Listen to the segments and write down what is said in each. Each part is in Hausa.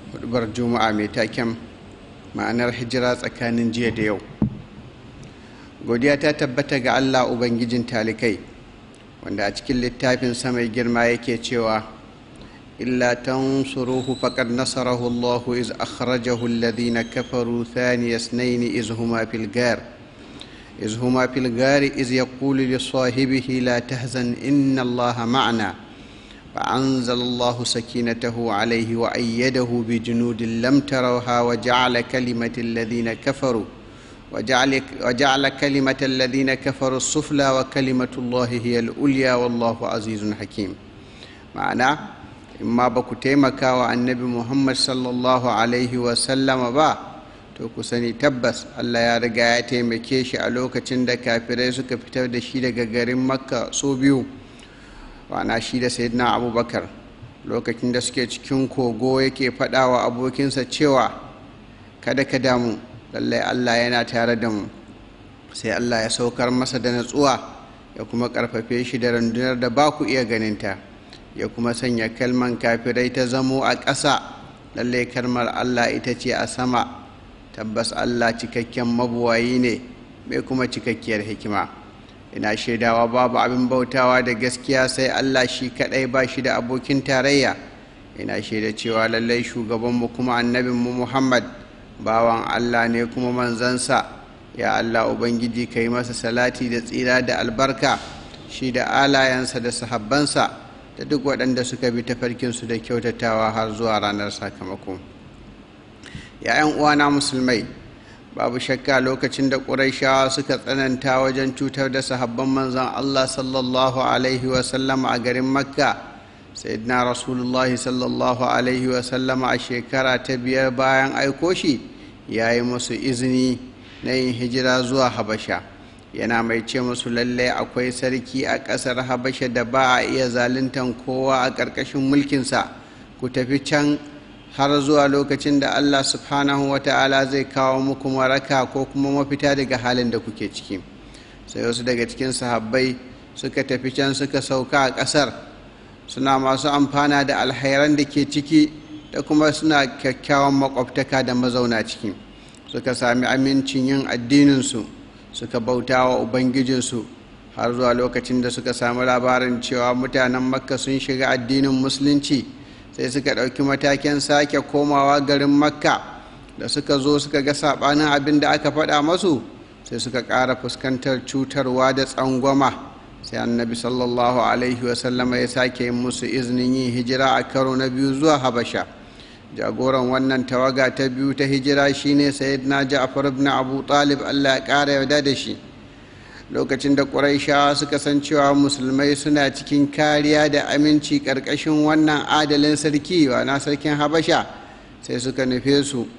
hudubar juma'a mai taken ma'anar hijira tsakanin jiya da yau godiya ta tabbata ga allah ubangijin talikai wanda a cikin littafin mai girma yake cewa illa tansuruhu faqad nasarahu allah iz akhrajahu alladhina kafaru thaniya isnayn iz huma fil gar iz huma fil gar iz yaqulu li sahibihi la tahzan inna allaha ma'ana فأنزل الله سكينته عليه وأيده بجنود لم تروها وجعل كلمة الذين كفروا وجعل, وجعل كلمة الذين كفروا السفلى وكلمة الله هي الأوليا والله عزيز حكيم معنى إما بكو تيمكا والنبي محمد صلى الله عليه وسلم با to ku sani tabbas Allah ya riga ya taimake shi a lokacin da kafirai suka fitar da shi daga garin makka so biyu wana shi da sayyidina abubakar lokacin da suke cikin kogo yake faɗa wa abokinsa cewa kada ka damu lallai allah yana tare da mu sai allah ya saukar masa da natsuwa ya kuma ƙarfafe shi da rundunar da ba ku iya ganinta ya kuma sanya kalman kafirai ta zamo a ƙasa lallai kalmar allah ita ce a sama tabbas allah cikakken mabuwayi ne mai kuma cikakkiyar hikima ina shaidawa babu abin bautawa da gaskiya sai Allah shi kadai ba shi da abokin tarayya ina shaida cewa lallai shugabanmu kuma annabinmu Muhammad bawan Allah ne kuma manzansa ya Allah ubangiji ka yi masa salati da tsira da albarka shi da alayensa da sahabbansa da duk waɗanda suka bi tafarkinsu da kyautatawa har zuwa ranar sakamako ‘ya'yan uwana musulmai babu shakka lokacin da ƙuraishawa suka tsananta wajen cutar da sahabban manzan Allah sallallahu Alaihi wasallam a garin makka sayyidina rasulullahi sallallahu Alaihi wasallam a shekara ta biyar bayan aiko shi ya yi musu izini na yin hijira zuwa habasha yana mai ce musu lallai akwai sarki a ƙasar habasha da ba a iya zaluntan kowa a ƙarƙashin mulkinsa ku tafi can har zuwa lokacin da Allah subhanahu wa ta'ala zai kawo muku maraka ko kuma mafita daga halin da kuke ciki sai wasu daga cikin sahabbai suka tafi can suka sauka a ƙasar suna masu amfana da alhairan da ke ciki da kuma suna kyakkyawan makwabtaka da mazauna ciki suka sami amincin yin addininsu suka bauta wa ubangijinsu har zuwa lokacin da suka sami labarin cewa mutanen makka sun shiga addinin musulunci sai suka ɗauki matakin sake komawa garin makka da suka zo suka ga saɓanin abin da aka faɗa masu sai suka ƙara fuskantar cutarwa da tsangwama sai annabi sallallahu alaihi wasallama ya sake yin musu izinin yin hijira a karo na biyu zuwa habasha jagoran wannan tawaga ta biyu ta hijira shine sayyidina ja'far ibn abu talib allah ya ƙara yarda da shi lokacin da ƙuraishawa suka san cewa musulmai suna cikin kariya da aminci ƙarƙashin wannan adalin sarki na sarkin habasha sai suka nufe su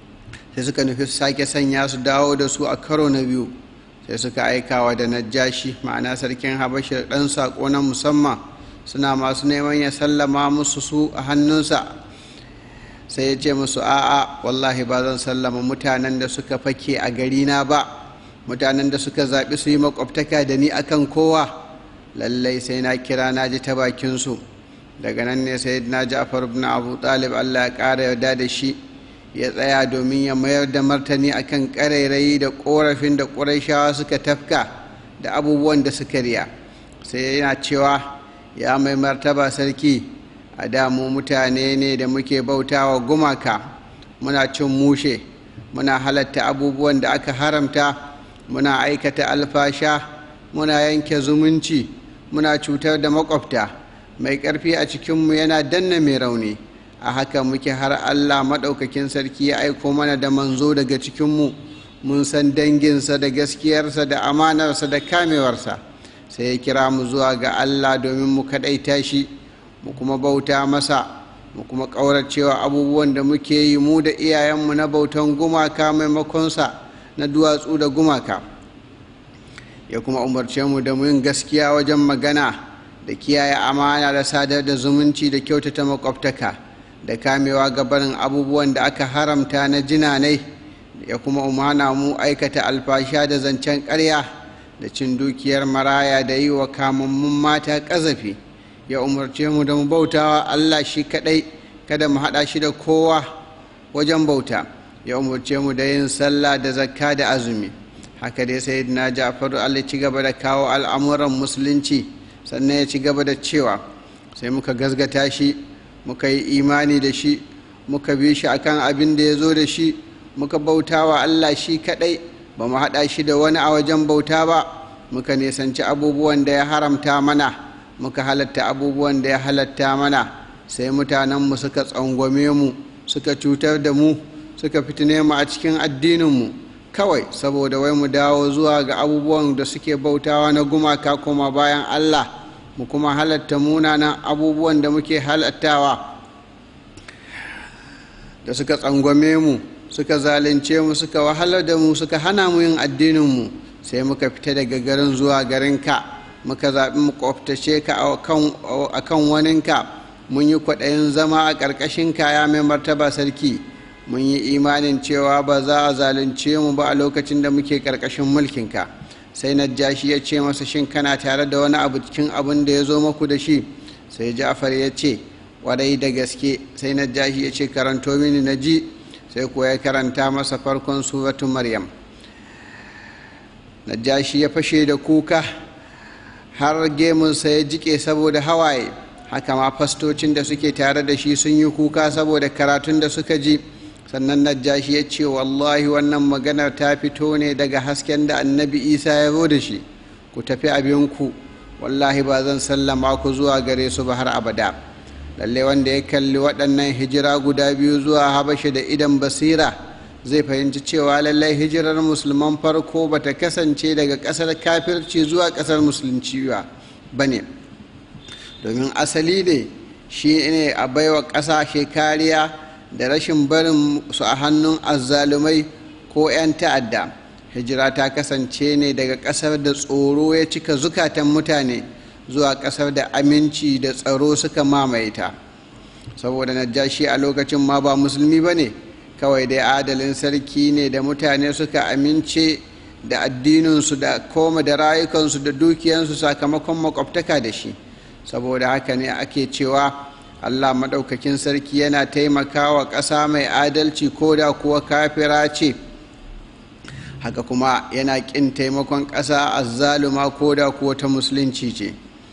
sai suka nufi su sake sanya su dawo da su a karo na biyu sai suka aikawa da najashi ma'ana sarkin habasha ɗan saƙo na musamman suna masu neman ya sallama musu su a hannunsa sai ya ce musu a'a wallahi ba zan sallama mutanen da suka fake a garina ba mutanen da suka zaɓi su yi makwabtaka da ni akan kowa lallai sai na kira na ji ta bakinsu daga nan ne sai na ja'far ibn abu talib allah ya ƙara yarda da shi ya tsaya domin ya mayar da martani akan ƙarairayi da ƙorafin da ƙuraishawa suka tafka da abubuwan da suka riya sai yana cewa ya mai martaba sarki a damu mutane ne da muke bautawa gumaka muna cin mushe muna halatta abubuwan da aka haramta muna aikata alfasha muna yanke zumunci muna cutar da makwabta mai ƙarfi a cikinmu yana danna mai rauni a haka muke har allah maɗaukakin sarki ya aiko mana da manzo daga cikinmu mun san danginsa da gaskiyarsa da amanarsa da kamewarsa sai ya kira mu zuwa ga allah domin mu kaɗaita shi mu kuma bauta masa mu kuma ƙauracewa abubuwan da muke yi mu da iyayenmu na bautan gumaka maimakonsa na duwatsu da gumaka ya kuma umarce mu da yin gaskiya wajen magana da kiyaye amana da sadar da zumunci da kyautata makwabtaka da kamewa gabanin abubuwan da aka haramta na jinanai ya kuma umana mu aikata alfasha da zancen ƙarya da cin dukiyar maraya da yi wa kamammun mata ƙazafi ya umarce mu da mu bautawa allah shi kaɗai kada mu haɗa shi da kowa wajen bauta ya umarce mu da yin sallah da zakka da azumi haka dai sai na ja'faru allah ci gaba da kawo al'amuran musulunci sannan ya ci gaba da cewa sai muka gazgata shi muka yi imani da shi muka bi shi akan abin da ya zo da shi muka bauta wa allah shi kadai ba mu haɗa shi da wani a wajen bauta ba muka nisanci abubuwan da ya haramta mana muka halatta abubuwan da ya halatta mana sai mutanenmu suka tsangwame mu suka cutar da mu suka fitine mu a cikin addininmu kawai saboda wai mu dawo zuwa ga abubuwan da suke bautawa na gumaka kuma bayan allah mu kuma halatta munanan abubuwan da muke halattawa da suka tsangwame mu suka zalunce mu suka wahalar da mu suka hana mu yin addininmu sai muka fita daga garin zuwa garinka muka zaɓi mu kwaftace ka a kan waninka mun yi kwaɗayin zama a ƙarƙashin kaya mai martaba sarki mun yi imanin cewa ba za a zalunce mu ba a lokacin da muke ƙarƙashin mulkinka sai najashi ya ce masa shin kana tare da wani abu cikin abin da ya zo maku da shi sai ja'far ya ce warai da gaske sai najashi ya ce karanto mini na ji sai kuwa ya karanta masa farkon suratu maryam najashi ya fashe da kuka har gemunsa ya jike saboda hawaye haka ma fastocin da suke tare da shi sun yi kuka saboda karatun da suka ji sannan najashi ya ce wallahi wannan maganar ta fito ne daga hasken da annabi isa ya zo da shi ku tafi abinku wallahi ba zan sallama ku zuwa gare su ba har abada lalle wanda ya kalli waɗannan hijira guda biyu zuwa habasha da idan basira zai fahimci cewa lallai hijirar musulman farko ba ta kasance daga ƙasar kafirci zuwa ƙasar musulunci ba ne domin asali ne shi ne a baiwa ƙasashe kariya da rashin barin su a hannun azzalumai ko 'yan ta'adda hijira ta kasance ne daga ƙasar da tsoro ya cika zukatan mutane zuwa ƙasar da aminci da tsaro suka mamaye ta saboda najashi a lokacin ma ba musulmi ba ne kawai dai adalin sarki ne da mutane suka amince da addininsu da koma da rayukansu da dukiyansu sakamakon makwabtaka da shi saboda haka ne ake cewa allah maɗaukakin sarki yana taimakawa ƙasa mai adalci ko da kuwa kafira ce haka kuma yana ƙin taimakon ƙasa azzaluma ko da kuwa ta musulunci ce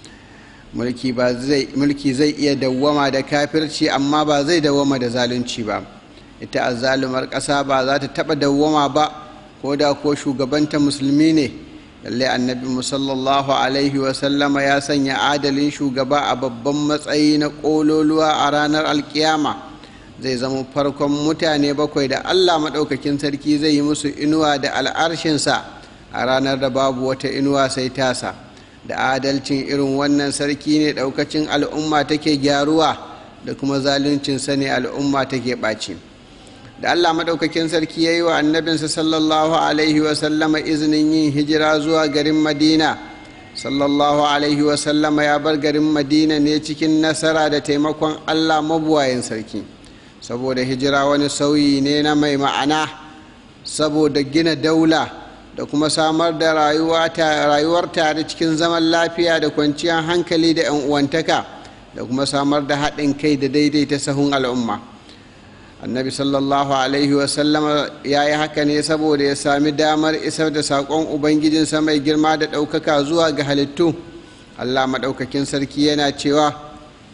mulki zai iya dawwama da kafirci amma ba zai dawwama da zalunci ba ita azzalumar ƙasa ba za ta taɓa dawwama ba ko da ko shugabanta musulmi ne lallai annabi musallallahu alaihi wasallama ya sanya adalin shugaba a babban matsayi na ƙololuwa a ranar alkiyama zai zama farkon mutane bakwai da allah maɗaukakin sarki zai yi musu inuwa da al'arshinsa a ranar da babu wata inuwa sai tasa da adalcin irin wannan sarki ne ɗaukacin al'umma take gyaruwa da kuma zaluncinsa ne al'umma take ɓaci da allah maɗaukakin sarki ya yi wa annabinsa sallallahu alaihi wasallama izinin yin hijira zuwa garin madina sallallahu alaihi wasallama ya bar garin madina ne cikin nasara da taimakon allah mabuwayin sarki saboda hijira wani sauyi ne na mai ma'ana saboda gina daula da kuma samar da rayuwar tare cikin zaman lafiya da kwanciyar hankali da 'yan uwantaka da kuma samar da haɗin kai da daidaita sahun al'umma annabi sallallahu alaihi wasallama ya yi haka ne saboda ya sami damar isar da saƙon ubangijinsa mai girma da ɗaukaka zuwa ga halittu allah maɗaukakin sarki yana cewa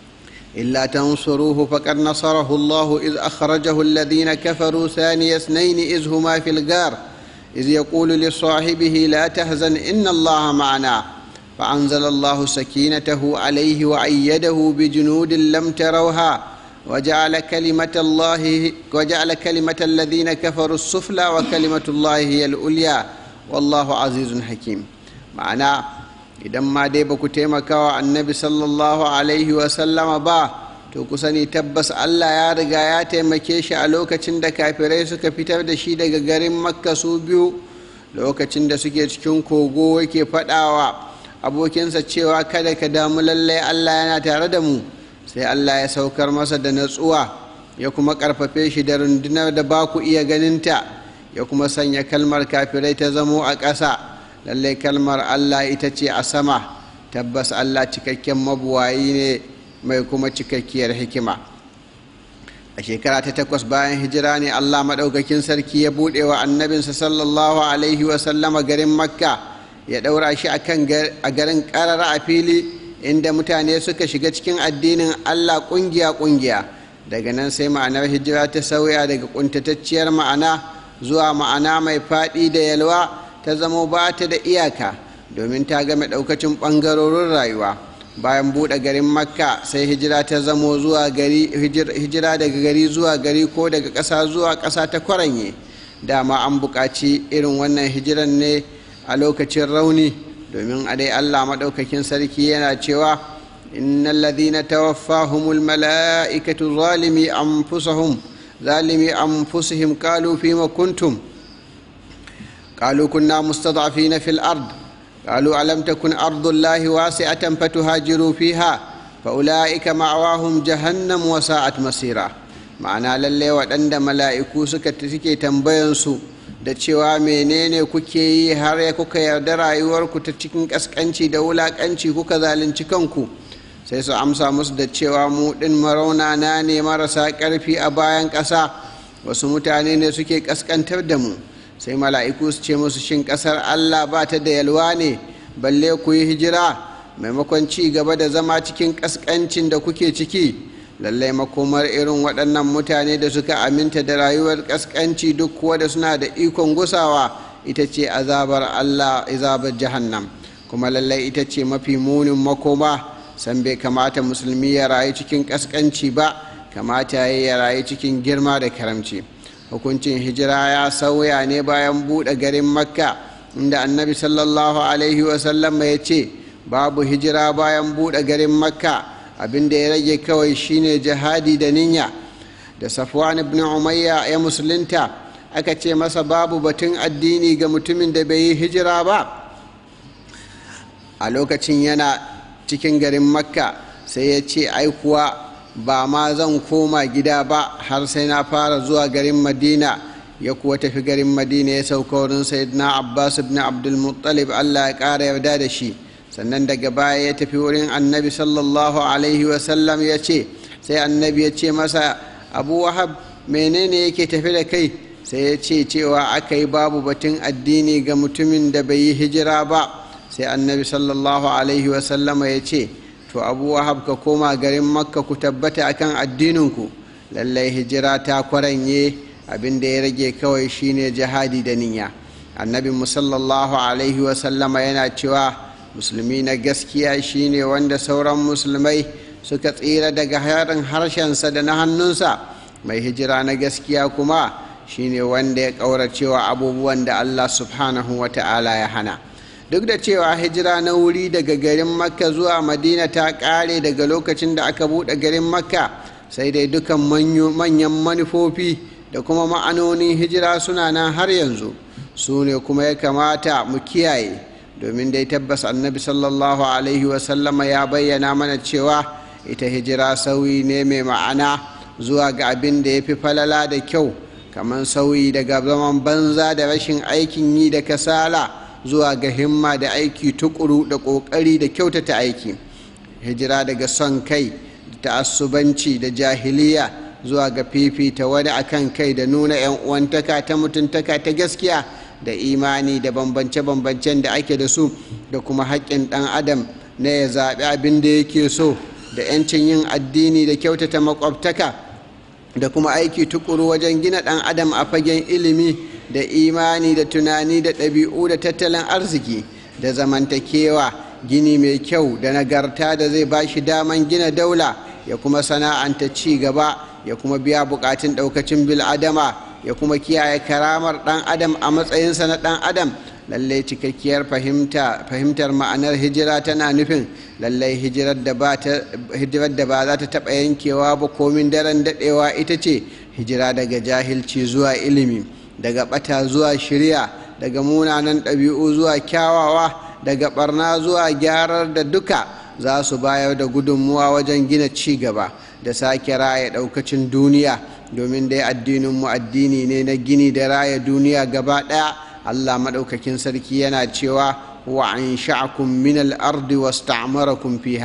إلا تنصروه فقد نصره الله إذ أخرجه الذين كفروا ثاني اثنين إذ هما في الغار إذ يقول لصاحبه لا تهزن إن الله معنا فأنزل الله سكينته عليه وأيده بجنود لم تروها وجعل كلمة الله وجعل كلمة الذين كفروا السفلى وكلمة الله هي العليا والله عزيز حكيم معناه idan ma dai ba ku taimaka wa annabi sallallahu alaihi wasallama ba to ku sani tabbas allah ya riga ya taimake shi a lokacin da kafirai suka fitar da shi daga garin makka su biyu lokacin da suke cikin kogo yake faɗawa abokinsa cewa kada ka damu lallai allah yana tare da mu sai allah ya saukar masa da natsuwa ya kuma ƙarfafe shi da rundunar da ba ku iya ganinta ya kuma sanya kalmar kafirai ta zamo a ƙasa lallai kalmar allah ita ce a sama tabbas allah cikakken mabuwayi ne mai kuma cikakkiyar hikima a shekara ta takwas bayan hijira ne allah maɗaukakin sarki ya buɗe wa annabinsa sallallahu alaihi wasallama garin makka ya ɗaura shi a garin ƙarara a fili inda mutane suka shiga cikin addinin allah ƙungiya-ƙungiya daga nan sai ma'anar hijira ta sauya daga ƙuntatacciyar ma'ana zuwa ma'ana mai faɗi da yalwa ta zamo ba ta da iyaka domin ta game ɗaukacin ɓangarorin rayuwa bayan buɗe garin makka sai hijira ta zamo zuwa gari hijira daga gari zuwa gari ko daga ƙasa zuwa ƙasa ta kwaranye dama an buƙaci irin wannan hijiran ne a lokacin rauni domin a dai allah maɗaukakin sarki yana cewa innal ladhina tawaffahumul mala'ikatu zalimi anfusahum zalimi anfusihim qalu fima kuntum قالوا كنا مستضعفين في الأرض قالوا ألم تكن أرض الله واسعة فتهاجروا فيها فأولئك معواهم جهنم وساءت مسيرا ma'ana lalle waɗanda mala'iku suka suke tambayansu da cewa menene kuke yi har ya kuka yarda rayuwarku ta cikin ƙasƙanci da wulaƙanci kuka zalunci kanku sai su amsa musu da cewa mu ɗin maraunana ne marasa ƙarfi a bayan ƙasa wasu mutane ne suke ƙasƙantar da mu sai mala'iku su ce musu shin ƙasar allah ba ta da yalwa ne balle ku yi hijira maimakon ci gaba da zama cikin ƙasƙancin da kuke ciki lallai makomar irin waɗannan mutane da suka aminta da rayuwar ƙasƙanci duk kuwa da suna da ikon gusawa ita ce azabar allah azabar jahannam kuma lallai ita ce mafi munin makoma san bai kamata musulmi ya rayu cikin ƙasƙanci ba kamata ya rayu cikin girma da karamci. hukuncin hijira ya sauya ne bayan buɗe garin makka inda annabi sallallahu alaihi wasallam ya ce babu hijira bayan buɗe garin makka abinda ya rage kawai shine jihadi da niyya da safwan ibn umayya ya musulunta aka ce masa babu batun addini ga mutumin da bai yi hijira ba a lokacin yana cikin garin makka sai ya ce aikuwa ba ma zan koma gida ba har sai na fara zuwa garin madina ya kuwa tafi garin madina ya sauka wurin sayyidina abbas ibn abdulmuttalib allah ya ƙara yarda da shi sannan daga baya ya tafi wurin annabi sallallahu alaihi wasallam ya ce sai annabi ya ce masa abu wahab menene yake tafi da kai sai ya ce cewa aka yi babu batun addini ga mutumin da bai yi hijira ba sai annabi sallallahu alaihi wasallama ya ce to abu wahab ka koma garin makka ku tabbata akan addininku lallai hijira ta kwaranye abin da ya rage kawai shine jihadi da niyya annabi musallallahu alaihi wasallama yana cewa musulmi na gaskiya shine wanda sauran musulmai suka tsira daga harin harshensa da na hannunsa mai hijira na gaskiya kuma shine wanda ya ƙauracewa abubuwan da allah subhanahu wa ta'ala ya hana duk da cewa hijira na wuri daga garin makka zuwa madina ta ƙare daga lokacin da aka buɗe garin makka sai dai dukan manyan manufofi da kuma ma'anonin hijira suna nan har yanzu su ne kuma ya kamata mu kiyaye domin dai tabbas annabi sallallahu alaihi wasallama ya bayyana mana cewa ita hijira sauyi ne mai ma'ana zuwa ga abin da ya fi falala da kyau kamar sauyi daga zaman banza da rashin aikin yi da kasala zuwa ga himma da aiki tukuru da ƙoƙari da kyautata aiki hijira daga son kai da ta'assubanci da jahiliya zuwa ga fifita wani akan kai da nuna 'yan uwantaka ta mutuntaka ta gaskiya da imani da bambance-bambancen da ake da su da kuma haƙƙin ɗan adam na ya zaɓi abin da yake so da 'yancin yin addini da kyautata makwabtaka da kuma aiki tukuru wajen gina ɗan adam a fagen ilimi da imani da tunani da ɗabi'u da tattalin arziki da zamantakewa gini mai kyau da nagarta da zai ba shi daman gina daula ya kuma sana'anta ci gaba ya kuma biya bukatun ɗaukacin bil'adama ya kuma kiyaye karamar ɗan adam a matsayinsa na ɗan adam lallai cikakkiyar fahimtar ma'anar hijira tana nufin lallai hijirar da ba za ta taɓa yankewa ba komin daren daɗewa ita ce hijira daga jahilci zuwa ilimi daga ɓata zuwa shirya daga munanan ɗabi'u zuwa kyawawa daga ɓarna zuwa gyarar da duka za su bayar da gudunmuwa wajen gina ci gaba da sake raya ɗaukacin duniya domin dai addininmu addini ne na gini da raya duniya gaba ɗaya allah maɗaukakin sarki yana cewa wa an sha'akum min al-ardi wasta'marakum fiha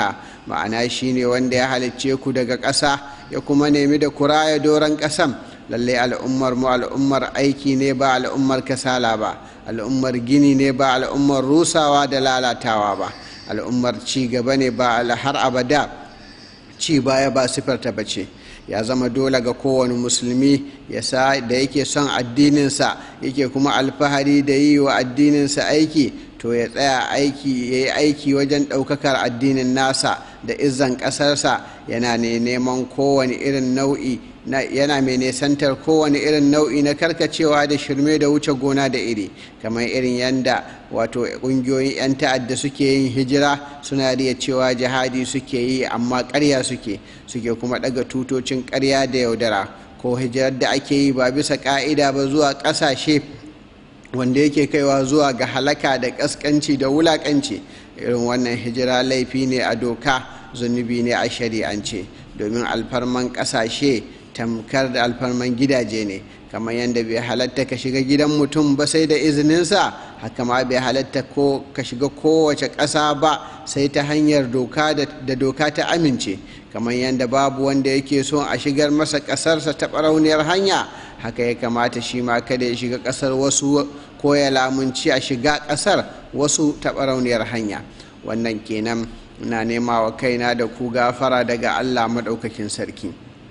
ma'ana shine wanda ya halicce ku daga ƙasa ya kuma nemi da kuraya doron ƙasan lallai al'ummar mu al'ummar aiki ne ba al'ummar kasala ba al'ummar gini ne ba al'ummar rusawa da lalatawa ba al'ummar ci gaba ne ba har abada ci baya ba sifarta bace ya zama dole ga kowane musulmi ya sa da yake son addininsa yake kuma alfahari da yi wa addininsa aiki to ya tsaya aiki ya yi aiki wajen ɗaukakar addinin nasa da izan ƙasarsa yana ne neman kowane irin nau'i yana mai nesantar kowane irin nau'i na karkacewa da shirme da wuce gona da iri kamar irin yanda wato ƙungiyoyin 'yan ta'adda suke yin hijira suna riya cewa jihadi suke yi amma ƙarya suke suke kuma ɗaga tutocin ƙarya da yaudara ko hijirar da ake yi ba bisa ƙa'ida ba zuwa ƙasashe wanda yake kaiwa zuwa ga halaka da ƙasƙanci da wulaƙanci irin wannan hijira laifi ne a doka zunubi ne a shari'ance domin alfarman ƙasashe tamkar da alfarman gidaje ne kamar yadda bai halatta ka shiga gidan mutum ba sai da izininsa haka ma bai halatta ko ka shiga kowace ƙasa ba sai ta hanyar doka da doka ta amince kamar yadda babu wanda yake so a shigar masa ƙasarsa ta ɓarauniyar hanya haka ya kamata shi ma kada ya shiga ƙasar wasu ko ya lamunci a shiga ƙasar wasu ta ɓarauniyar hanya wannan kenan na nema wa kaina da ku gafara daga allah maɗaukakin sarki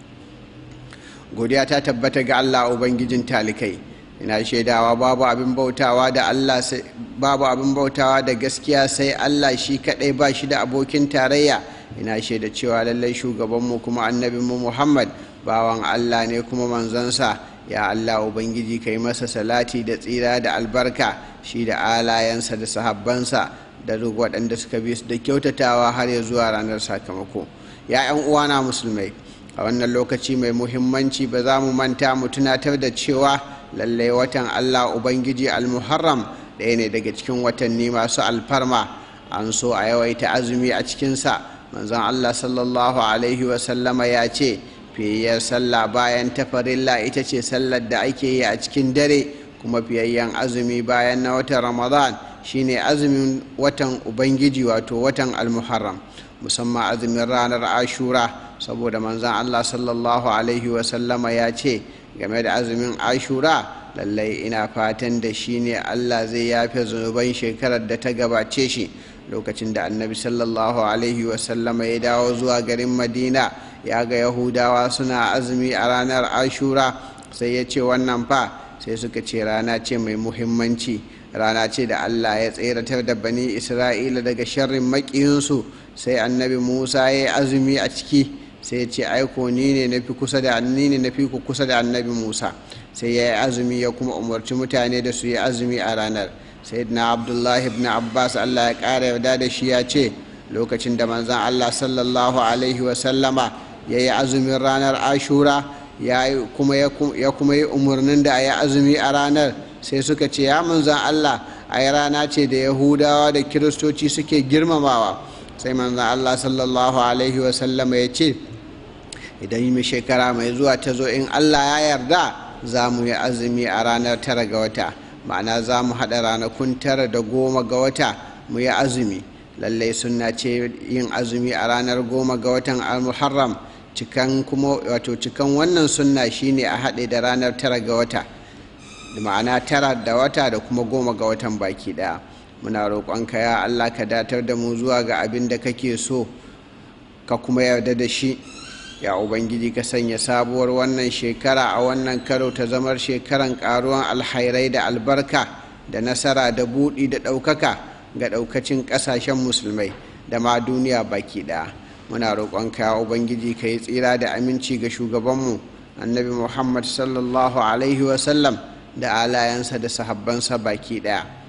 godiya ta tabbata ga Allah Ubangijin talikai ina shaidawa babu abin bautawa da Allah babu abin bautawa da gaskiya sai Allah shi kadai ba shi da abokin tarayya ina shaida cewa lallai shugabanmu kuma annabinmu Muhammad bawan Allah ne kuma manzansa ya Allah Ubangiji kai masa salati da tsira da albarka shi da alayensa da sahabbansa da duk waɗanda suka bi su da kyautatawa har ya zuwa ranar sakamako ya 'yan uwana musulmai a wannan lokaci mai muhimmanci ba za mu manta mu tunatar da cewa lallai watan allah ubangiji almuharram ɗaya ne daga cikin watanni masu alfarma an so a yawaita azumi a cikinsa manzon allah sallallahu alaihi wasallama ya ce fiyayyar sallah bayan tafarilla ita ce sallar da ake yi a cikin dare kuma fiyayyen azumi bayan na watan ramadan shine azumin watan ubangiji wato watan almuharram musamman azumin ranar ashura saboda manzan Allah sallallahu Alaihi wasallama ya ce game da azumin ashura lallai ina fatan da shi ne Allah zai yafe zunuban shekarar da ta gabace shi lokacin da annabi sallallahu Alaihi wasallama ya dawo zuwa garin madina ya ga yahudawa suna azumi a ranar ashura sai ya ce wannan fa sai suka ce rana ce mai muhimmanci rana ce da Allah ya tseratar da bani isra'ila daga sharrin maƙiyinsu sai annabi musa ya yi azumi a ciki sai ya ce aiko ni ne na fi kusa da ni ne na fi ku kusa da annabi musa sai ya yi azumi ya kuma umarci mutane da su yi azumi a ranar sai na abdullahi ibn abbas allah ya ƙara yarda da shi ya ce lokacin da manzan allah sallallahu alaihi wasallama ya yi azumin ranar ashura ya kuma yi umarnin da a yi azumi a ranar sai suka ce ya manzan allah a yi rana ce da yahudawa da kiristoci suke girmamawa sai manzan allah sallallahu alaihi wasallama ya ce idan yi shekara mai zuwa ta zo in allah ya yarda za mu yi azumi a ranar tara ga wata ma'ana za mu haɗa ranakun tara da goma ga wata mu yi azumi lallai suna ce yin azumi a ranar goma ga watan al-muharram cikan kuma wato cikan wannan sunna shine a haɗe da ranar tara ga wata ma'ana tara da wata da kuma goma ga watan baki ɗaya muna roƙonka ya allah ka datar da mu zuwa ga abin da kake so ka kuma yarda da shi ya ubangiji ka sanya sabuwar wannan shekara a wannan karo ta zamar shekaran karuwan alhairai da albarka da nasara da buɗi da ɗaukaka ga ɗaukacin ƙasashen musulmai da ma duniya baki ɗaya muna roƙonka ya ubangiji ka yi tsira da aminci ga shugabanmu annabi muhammad sallallahu alaihi wasallam da alayensa da sahabbansa baki ɗaya